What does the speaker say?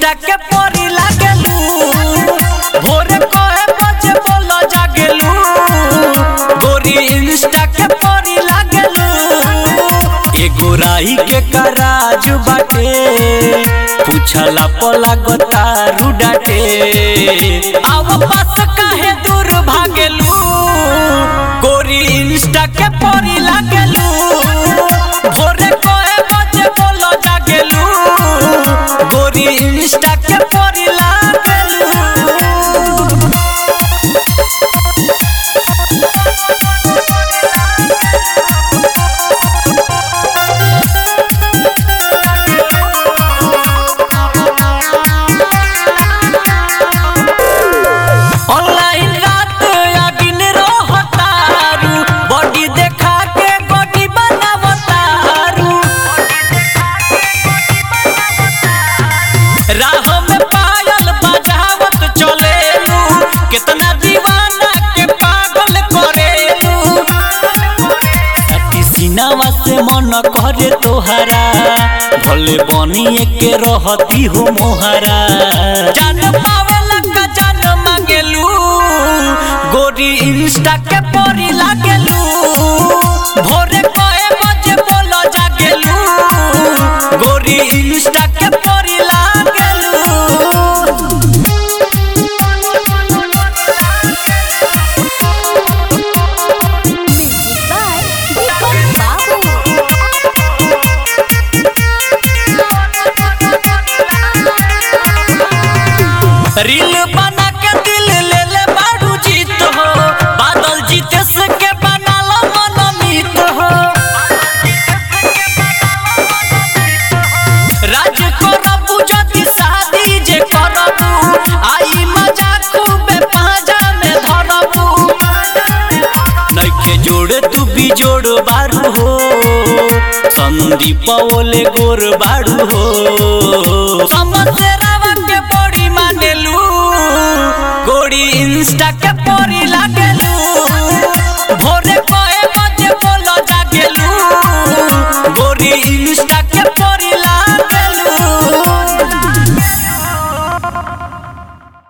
Insta के परी लागेलू भोरे कहे बजे बोल जागेलू गोरी इंस्टा के परी लागेलू एगो राई के कराज बाटे पूछला पला गोतारू डाटे आव पास काहे दूर भागेलू गोरी इंस्टा के परी लागेलू भोरे कहे बजे बोल जागेलू गोरी इंस्टा के परी लागेलू ऑनलाइन रात या दिन रहतारू बॉडी देखा के बॉडी बनावतारू राह में पायल बजावत चलेलू कितना दीवाना के पागल करेलू अति सीनावा से मन करे तोहरा भले बनिए के रहती हो मोहरा जान पावेला का जान मांगेलू गोरी इंस्टा के परी लागेलू भोरे कहे बजे बोलो जागेलू गोरी इंस्टा के परी लागेलू म्यूजिक बाय दीपक बाबू रील बना के दिल ले ले बाड़ू जीत हो बादल जीते से के बनालो मनमीत हो राज करबू जति शादी जे करबू आई मजा खूबे पाजा में धरबू नइखे जोड़ तू भी जोड़ बारू हो संदीप ओले गोर बारू हो समसेरावा के बड़ी मानेलू गोड़ी इंस्टा के परी लागेलू भोरे कहे बजे बोलो जागेलू गोरी इंस्टा